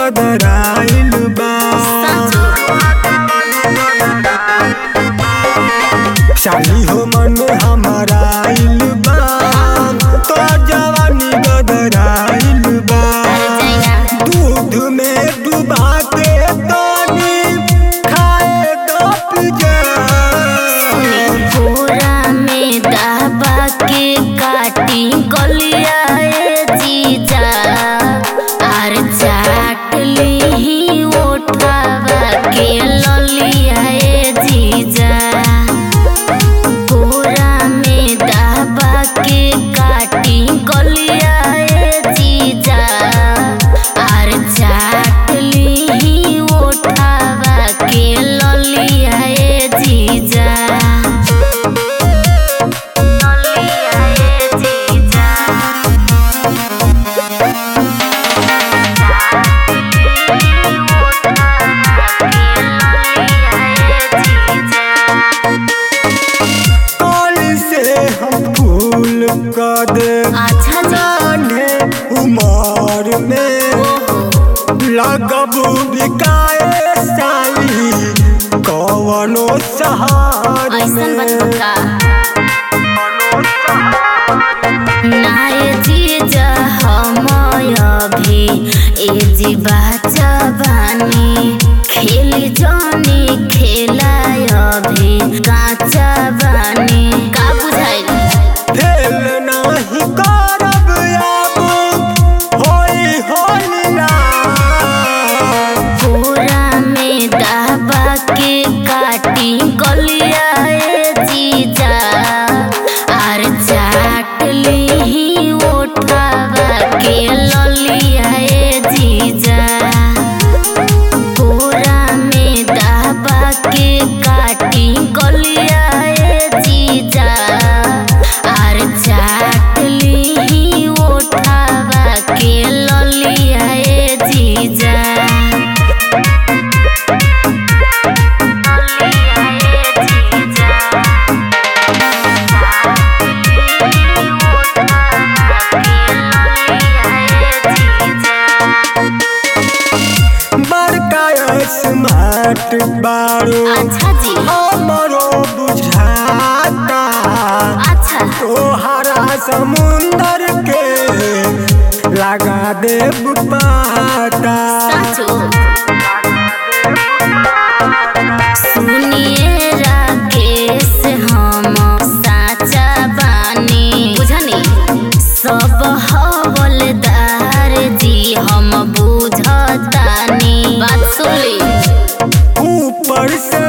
गदराइल बा शाली हो मन हमारा आइल बा तो जवानी गदराइल बा दूध में डुबा के तानी खाए दो पिजा पूरा में दबा के काटी गलिया ए जीजा आर चाट ली ओठावा के ललिया ए जीजा पूरा में दबा के काटी गलिया ए जीजा आर चाट ली ओठावा के ललिया ए जीजा ललिया ए जीजा कल से हम फूल कर दे अच्छा जी नान्हे उमर में लगब बिकाए साली कवनो सहार ऐसन में बचपका नाय जीजा हम अभी ए जीवा जवानी खेली जानी खेला अभी काचा बानी का बुझाइल फेल नाही करब अब होई होली ना पूरा में दबा के काटी गलिया ए जीजा आर चाट ली ओठावा के ललिया ए जीजा पूरा में दबा के काटी गलिया ए जीजा आर चाट ली ओठावा के ललिया ए जीजा बड़का स्मार्ट बारू अच्छा जी हमरो बुझाता अच्छा तोहरा समुंदर के लगा देब पाता साचो सुनिए राकेश हम साचा बानी बुझनी सब हवलदार जी हम बुझतानी बात सुन ली ऊपर से